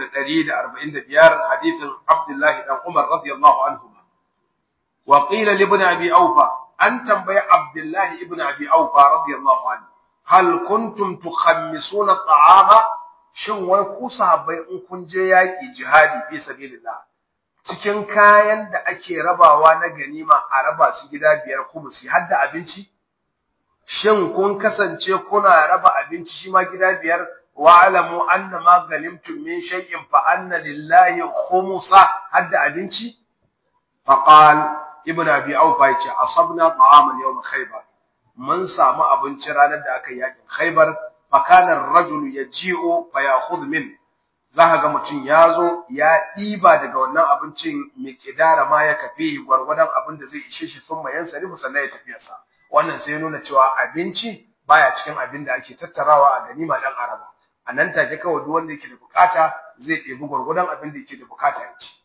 S1: 3145 hadisin Abdullah dan Umar radiyallahu anhu wa qila li ibn Abi Awfa an tambayi Abdullah ibn Abi Awfa radiyallahu anhu hal kuntum tukhammisuna ta'ama shin wai ku sahabbai in kun je yaki jihadi fi sabilillah cikin kayan da ake rabawa na ganima a raba su gida biyar kumusi har da abinci shin kun kasance kuna raba abinci shi ma gida biyar wa alamu anna ma ganimtum min shay'in fa anna lillahi khumsa hadda abinci fa qal ibnu abi awfa yace asabna ta'aman yawm khaybar mun samu abinci ranar da aka yakin khaybar fa kana ar-rajulu yaji'u fa ya'khudh min zaka ga mutum ya zo ya ɗiba daga wannan abincin miqdara ma ya kafe gwargwadon abin da zai ishe shi sun mayan sarifu sannan ya tafiyarsa wannan sai nuna cewa abinci baya cikin abin da ake tattarawa a ganima dan araba a nan take kawai duk wanda yake da bukata zai ɗebi gwargwadon abin da yake da bukata ya ci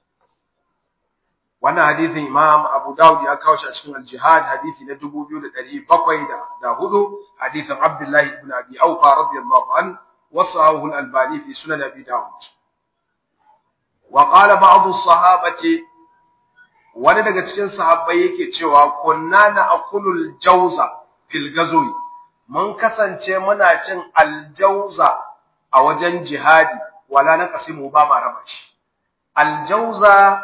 S1: wannan hadisin imam abu dawud ya kawo shi a cikin al-jihad hadisi na 2704 hadisin abdullahi ibn abi aufa radiyallahu an wasahu al-albani fi sunan abi dawud wa qala ba'd as-sahabati wani daga cikin sahabbai yake cewa kunna na akulul jauza fil gazwi mun kasance muna cin aljauza a wajen jihadi wala na kasimu ba ma raba shi aljauza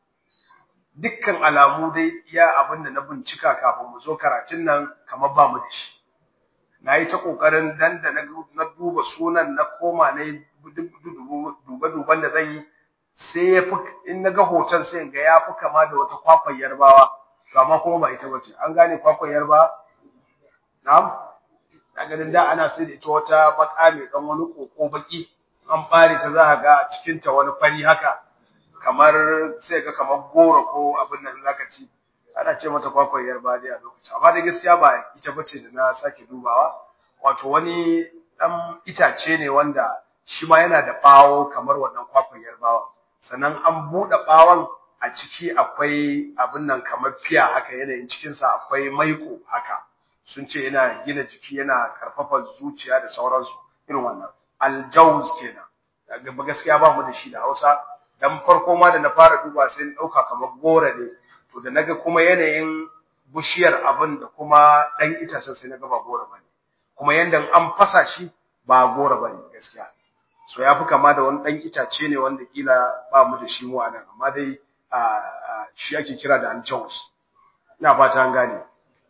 S1: dukkan alamu dai iya abin da na bincika kafin mu zo karatun nan kamar ba mu da shi na yi ta ƙoƙarin dan da na duba sunan na koma na yi duba-duban da zan yi sai ya fi in na ga hoton sai ga ya fi kama da wata kwakwar yarbawa kama kuma ba ita bace an gane kwakwar yarbawa na'am na ganin da ana sai da ita wata baka mai dan wani koko baki an bare ta za ga cikin ta wani fari haka kamar sai ga kamar goro ko abin nan zaka ci ana ce mata kwakwar yarbawa dai a lokacin amma da gaskiya ba ita bace da na sake dubawa wato wani dan itace ne wanda shi ma yana da bawo kamar wannan kwakwar yarbawa sannan an buɗe ɓawon a ciki akwai abin nan kamar fiya haka yanayin cikinsa akwai maiko haka sun ce yana gina jiki yana karfafa zuciya da sauransu irin wannan aljauz kenan ba gaskiya ba mu da shi da Hausa dan farko ma da na fara duba sai na dauka kamar gora ne to da naga kuma yanayin bushiyar abin da kuma dan itacen sai naga ba gora bane kuma yanda an fasa shi ba gora bane gaskiya so ya fi kama da wani ɗan itace ne wanda kila ba mu da shi mu a nan amma dai shi ake kira da aljaus ina fata an gane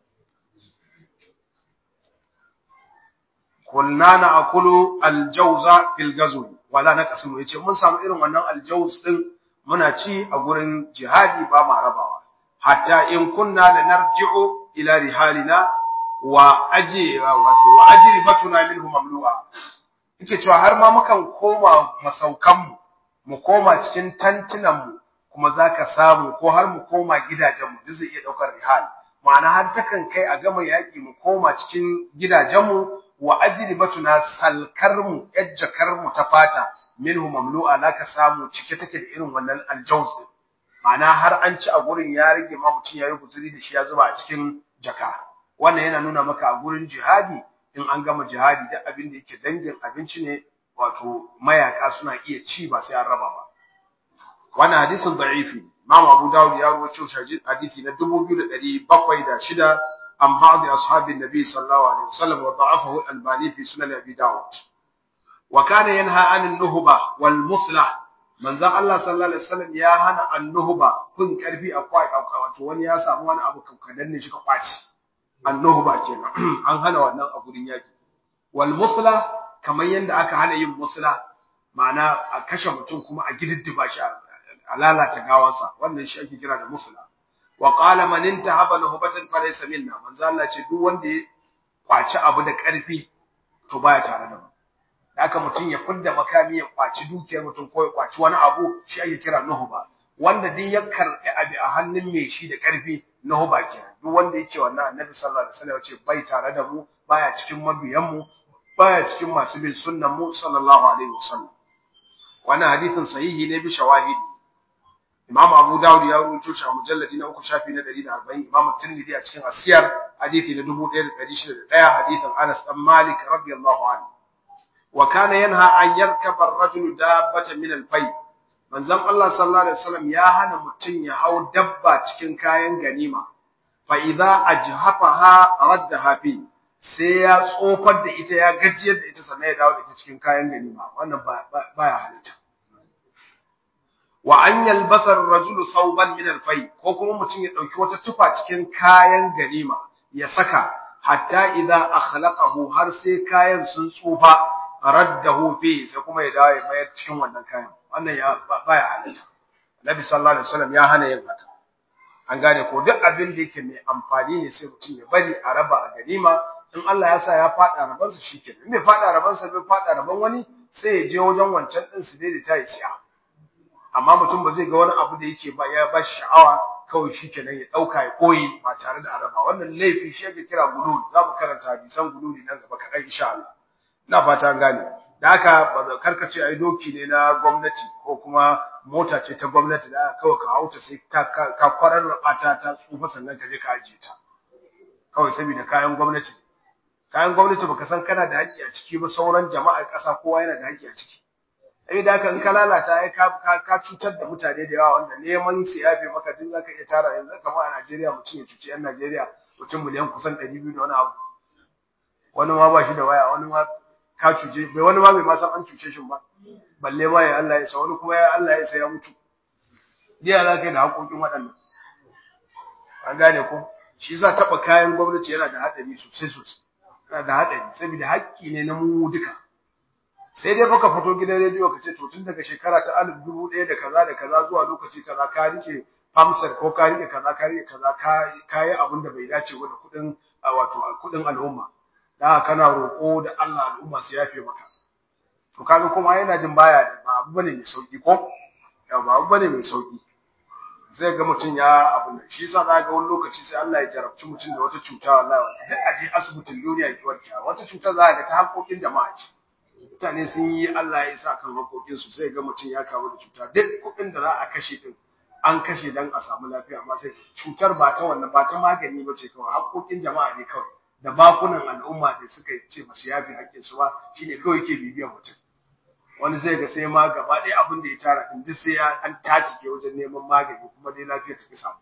S1: kunna na akulu aljauza fil gazwi wala na kasimu yace mun samu irin wannan aljaus din muna ci a gurin jihadi ba ma rabawa hatta in kunna lanarji'u ila rihalina wa aji wato wa ajribatuna minhu mamlu'a yake cewa har ma mukan koma masaukanmu mu koma cikin tantunanmu kuma zaka samu ko har mu koma gidajenmu duk zai iya daukar rihal ma'ana har takan kai a gama yaki mu koma cikin gidajenmu wa ajribatuna salkarmu yajjakarmu ta fata minhu mamlu'a laka samu cike take da irin wannan aljaws din ma'ana har an ci a gurin ya rage ma mutum yayi guzuri da shi ya zuba a cikin jaka wannan yana nuna maka a gurin jihadi in an gama jihadi duk abin da yake dangin abinci ne wato mayaka suna iya ci ba sai an raba ba wannan hadisin da'ifi Imam Abu Dawud ya rawaito shi hadisi na 2706 an ba'd ashabin Nabi sallallahu alaihi wasallam wa da'afahu al-Albani fi sunan Abi Dawud wa kana yanha 'anil nuhba wal muthla manzon Allah sallallahu alaihi wasallam ya hana an-nuhba kun karfi a kwai wato wani ya samu wani abu kankadan ne shi ka kwaci annuhba kenan an hana wannan a gurin yaki wal musla kamar yanda aka hana yin musla ma'ana a kashe mutum kuma a gididdiba shi a lalata gawansa wannan shi ake kira da musla wa qala man intahaba nuhbatan falaysa minna manzo Allah ce duk wanda ya kwaci abu da karfi to baya tare da mu haka mutum ya fidda makami ya kwaci dukiyar mutum ko ya kwaci wani abu shi ake kira nuhba wanda dai ya karbi abi a hannun mai shi da karfi nuhba kenan duk wanda yake wannan annabi sallallahu alaihi wasallam ce bai tare da mu baya cikin mabiyan mu baya cikin masu bin sunnan mu sallallahu alaihi wasallam wannan hadithin sahihi ne bi shawahidi Imam Abu Dawud ya rawaito shi a mujalladi na uku shafi na 140 Imam Tirmidhi a cikin Asiyar hadithi na 1601 hadithin Anas dan Malik radiyallahu anhu wa kana yanha an yarkaba ar-rajulu dabbatan min al-fay manzon Allah sallallahu alaihi wasallam ya hana mutun ya hau dabba cikin kayan ganima fa idza ajhafaha raddaha fi sai ya tsofar da ita ya gajiyar da ita sannan ya dawo da ita cikin kayan ganima wannan baya halitta wa an yalbasa ar-rajulu thawban min al-fay ko kuma mutun ya dauki wata tufa cikin kayan ganima ya saka hatta idza akhlaqahu har sai kayan sun tsufa raddahu fi sai kuma ya dawo ya mayar cikin wannan kayan wannan ya baya halitta Nabi sallallahu alaihi wasallam ya hana yin haka an gane ko duk abin da yake mai amfani ne sai mutum ya bari a raba a ganima in Allah ya sa ya fada raban sa shikenan in bai fada raban sa bai fada raban wani sai ya je wajen wancan din su dai ta yi siya amma mutum ba zai ga wani abu da yake ba ya ba sha'awa kawai shikenan ya dauka ya koyi ba tare da araba wannan laifi shi yake kira gulul za mu karanta hadisan gululi nan gaba kaɗan insha Allah ina fata an gane da haka ba za karkace ai doki ne na gwamnati ko kuma mota ce ta gwamnati da kawai ka hauta sai ta ka kwarar rabata ta tsufa sannan ka je ka ajiye ta kawai saboda kayan gwamnati kayan gwamnati baka san kana da haƙƙi a ciki ba sauran jama'ar ƙasa kowa yana da haƙƙi a ciki sai da haka in ka lalata ai ka ka cutar da mutane da yawa wanda neman su yafe maka duk zaka iya tara yanzu kamar a Najeriya mutum ya cuci yan Najeriya mutum miliyan kusan 200 da wani abu wani ma ba shi da waya wani ma ka cuce bai wani ma bai ma san an cuce shi ba balle ma ya Allah ya sa wani kuma ya Allah ya sa ya mutu diya za ka yi da haƙoƙin waɗannan an gane ko shi yasa taɓa kayan gwamnati yana da haɗari sosai sosai yana da haɗari saboda haƙƙi ne na mu duka sai dai baka fito gidan rediyo ka ce to tun daga shekara ta alif dubu ɗaya da kaza da kaza zuwa lokaci kaza ka rike famsar ko ka rike kaza ka rike kaza ka yi abin da bai dace ba da kuɗin wato kuɗin al'umma da kana roƙo da Allah al'umma su yafe maka to kaga kuma yana jin baya da ba abu bane mai sauki ko ya ba abu bane mai sauki zai ga mutum ya abin da shi yasa za ga wani lokaci sai Allah ya jarabci mutum da wata cuta wallahi duk aje asibitin duniya ki warke wata cuta za ga ta haƙoƙin jama'a ce mutane sun yi Allah ya sa kan haƙoƙin su sai ga mutum ya kamu da cuta duk kuɗin da za a kashe din an kashe dan a samu lafiya amma sai cutar ba ta wannan ba ta magani ba ce kawai haƙoƙin jama'a ne kawai da bakunan al'umma da suka ce masu yafi haƙƙin su ba shine kawai ke bibiyar mutum wani zai ga sai ma gaba ɗaya abin da ya tara din duk sai ya an tatike wajen neman magani kuma dai lafiya ta samu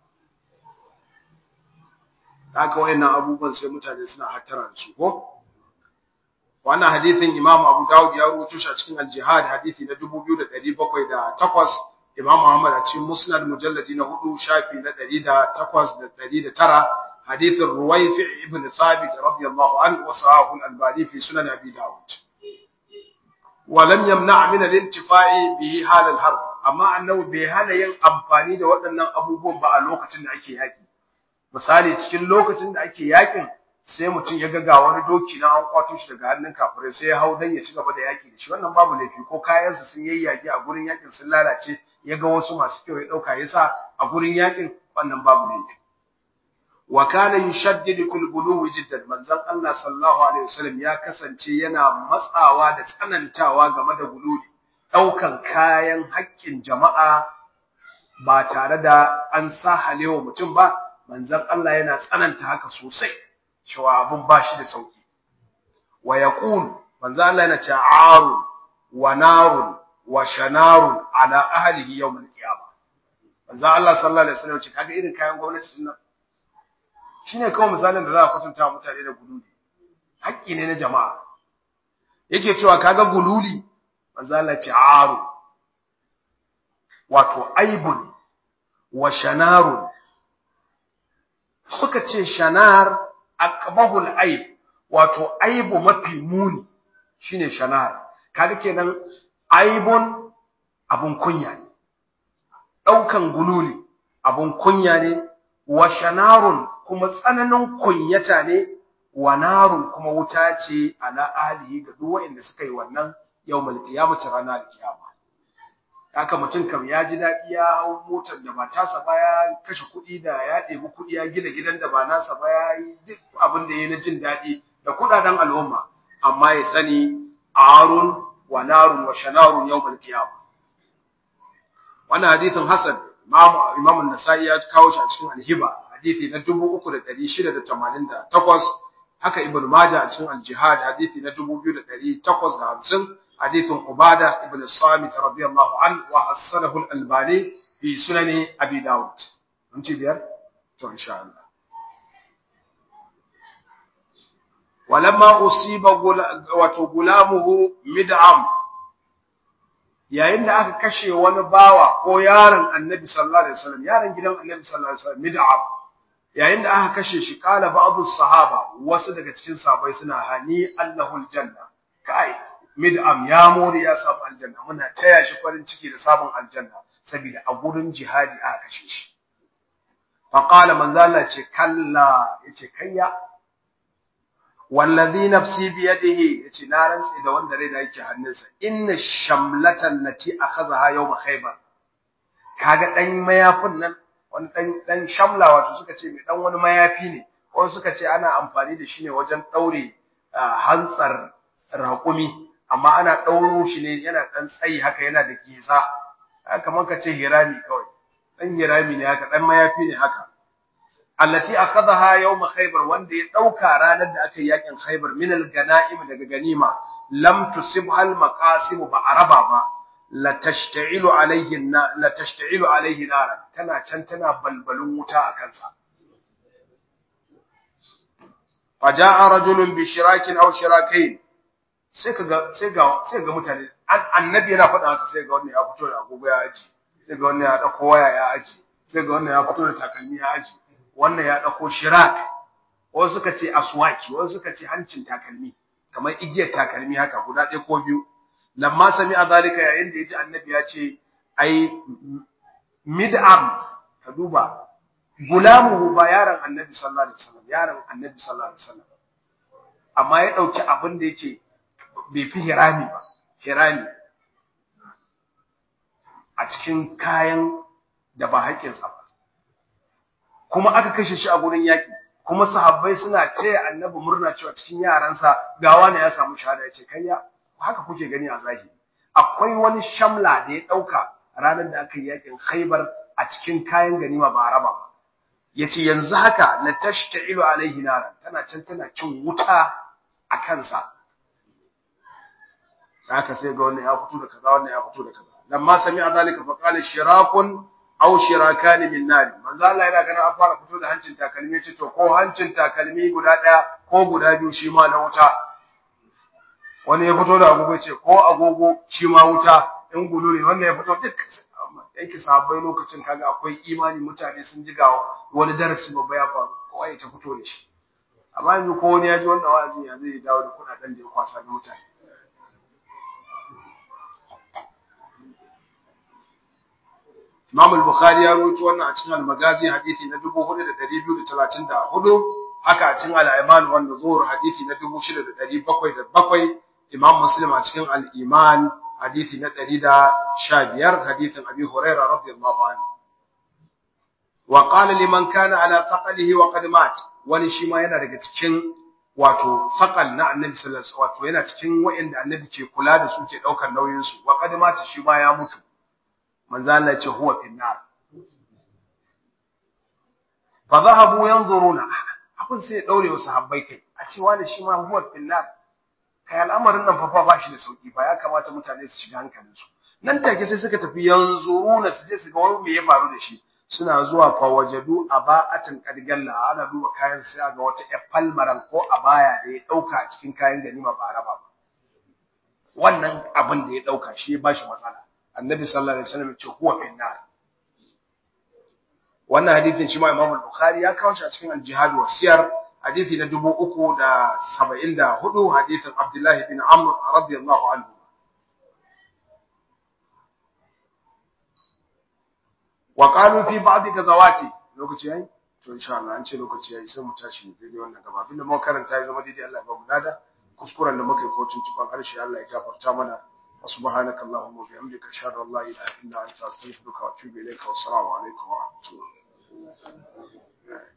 S1: haka wayannan abubuwan sai mutane suna hattara da su ko wannan hadithin Imam Abu Dawud ya rawaito shi a cikin Al-Jihad hadithi na 2708 Imam Muhammad a cikin Musnad mujalladi na 4 shafi na 108 da 109 hadithin Ruwayfi ibn Thabit radiyallahu anhu wa sahahu al-Albani fi sunan Abi Dawud ولم يمنع من الانتفاع به حال الحرب amma annabi bai hana yin amfani da waɗannan abubuwan ba a lokacin da ake yaki misali cikin lokacin da ake yakin sai mutum ya ga wani doki na an kwato shi daga hannun kafirai sai ya hau dan ya ci gaba da yaki da shi wannan babu laifi ko kayansa sun yayyage a gurin yakin sun lalace ya ga wasu masu kyau ya dauka ya sa a gurin yakin wannan babu laifi wa kana yushaddidu fil buluwi jiddan manzon Allah sallallahu alaihi wasallam ya kasance yana matsawa da tsanantawa game da gululi daukan kayan haƙƙin jama'a ba tare da an sahalewa mutum ba manzon Allah yana tsananta haka sosai cewa abun ba shi da sauki wa yaqul manzon Allah yana cewa arun wa narun wa shanarun ala ahlihi yawm al-qiyamah manzon Allah sallallahu alaihi wasallam ce kaga irin kayan gwamnati din nan shine kawai misalin da za a kwatanta mutane da gululi haƙƙi ne na jama'a yake cewa kaga gululi manzo Allah ce aru wato aibun wa shanarun suka ce shanar aqbahul aib wato aibu mafi muni shine shanar kaga kenan aibun abun kunya ne daukan gululi abun kunya ne wa shanarun kuma tsananin kunyata ne wa narun kuma wuta ce ala ahlihi ga duk wanda suka yi wannan yawmal qiyamati ranar kiyama haka mutum kam ya ji dadi ya hau motar da ba tasa ba ya kashe kuɗi da ya ɗebi kuɗi ya gina gidan da ba nasa ba ya yi duk abin da ya na jin daɗi da kuɗaɗen al'umma amma ya sani arun wa narun wa shanarun yawmal qiyama wannan hadithin hasan imam an-nasai ya kawo shi a cikin al-hiba hadithi na 3688 haka ibn majah a cikin al-jihad hadithi na 2850 hadithin ubada ibn samit radiyallahu an wa hasanahu al-albani fi sunan abi daud mun ci biyar to insha Allah walamma usiba wato gulamuhu mid'am yayin da aka kashe wani bawa ko yaron annabi sallallahu alaihi wasallam yaron gidan annabi sallallahu alaihi wasallam mid'am yayin da aka kashe shi kala ba'dhu sahaba wasu daga cikin sahabbai suna hani allahul janna kai mid'am ya more ya samu aljanna muna taya shi farin ciki da sabon aljanna saboda a gurin jihadi aka kashe shi fa qala manzo Allah ce kalla yace kayya wallazi nafsi bi yadihi yace na rantsi da wanda rai da yake hannunsa inna shamlatan lati akhadha yawm khaybar kaga dan mayafin nan wani dan dan shamla wato suka ce mai dan wani mayafi ne ko suka ce ana amfani da shi ne wajen daure hantsar raƙumi amma ana dauro shi ne yana dan tsayi haka yana da giza kamar ka ce hirami kawai dan hirami ne haka dan mayafi ne haka allati akhadha yawm khaybar wanda ya dauka ranar da aka yi yakin khaybar min al-ganaim daga ganima lam tusibha al-maqasim ba araba ba la tashta'ilu alayhi la tashta'ilu alayhi naran tana can tana balbalun wuta a kansa faja'a rajulun bi shirakin aw shirakain sai kaga sai ga sai ga mutane annabi yana faɗa haka sai ga wannan ya fito da agogo ya aji sai ga wannan ya dauko waya ya aji sai ga wannan ya fito da takalmi ya aji wannan ya ɗauko shirak wasu suka ce aswaki wasu suka ce hancin takalmi kamar igiyar takalmi haka guda ɗaya ko biyu lamma sami a zalika yayin da ya ji annabi ya ce ai mid'am ka duba gulamuhu ba yaron annabi sallallahu alaihi wasallam yaron annabi sallallahu alaihi wasallam amma ya ɗauki abin da yake bai fi hirami ba hirami a cikin kayan da ba haƙƙinsa ba kuma aka kashe shi a gurin yaƙi kuma sahabbai suna taya annabi murna cewa cikin yaransa gawa ne ya samu shahada ya ce kayya haka kuke gani a zahiri akwai wani shamla da ya ɗauka ranar da aka yi yaƙin khaibar a cikin kayan ganima ba raba ba ya ce yanzu haka la tashta'ilu alaihi naran tana can tana cin wuta a kansa haka sai ga wannan ya fito da kaza wannan ya fito da kaza lamma sami'a zalika fa qala shirakun aw shirakani min nar manzo Allah yana ganin an fara fito da hancin takalmi ce to ko hancin takalmi guda daya ko guda biyu shi ma na wuta wani ya fito da agogo ce ko agogo shi ma wuta in gulu ne wannan ya fito duk yake sahabbai lokacin kaga akwai imani mutane sun ji ga wani darasi babba ya faru kowa ya ta fito da shi amma yanzu ko wani ya ji wannan wa'azin ya zai dawo da kudaden da ya kwasa da mutane Imam al-Bukhari ya rawaito wannan a cikin al-Magazi hadisi na 4234 haka a cikin al-Iman wanda zuhur hadisi na 6707 Imam Muslim a cikin al-Iman hadisi na 115 hadisin Abi Hurairah radiyallahu anhu wa qala liman kana ala thaqalihi wa qad mat wani shi ma yana daga cikin wato faqal na annabi sallallahu alaihi wasallam wato yana cikin wayanda annabi ke kula da su ke daukar nauyin su wa qad mat shi ma ya mutu manzo Allah ya ce huwa finnar fa zahabu yanzuruna abin sai ya daure wasu habbai kai a ce wani shi ma huwa finnar kai al'amarin nan fa ba shi da sauki ba ya kamata mutane su shiga hankalin su nan take sai suka tafi yanzuruna su je su ga wani me ya faru da shi suna zuwa fa wajadu aba'atan qadgalla ana duba kayan sai ga wata falmaran ko abaya da ya dauka a cikin kayan ganima ba raba ba wannan abin da ya dauka shi ya bashi matsala annabi sallallahu alaihi wasallam ce huwa fin nar wannan hadithin shi ma Imam al-Bukhari ya kawo shi a cikin al-Jihad wa Siyar hadithi na 374 hadithin Abdullah bin Amr radiyallahu anhu wa qalu fi ba'd gazawati lokaci yayi to insha Allah an ce lokaci yayi sai mu tashi daidai wannan gaba abinda muka karanta ya zama daidai Allah ya ba mu nada kuskuren da muka yi ko tuntuban harshe Allah ya gafarta mana وسبحانك اللهم وبحمدك اشهد ان لا اله الا انت استغفرك واتوب اليك والسلام عليكم ورحمه الله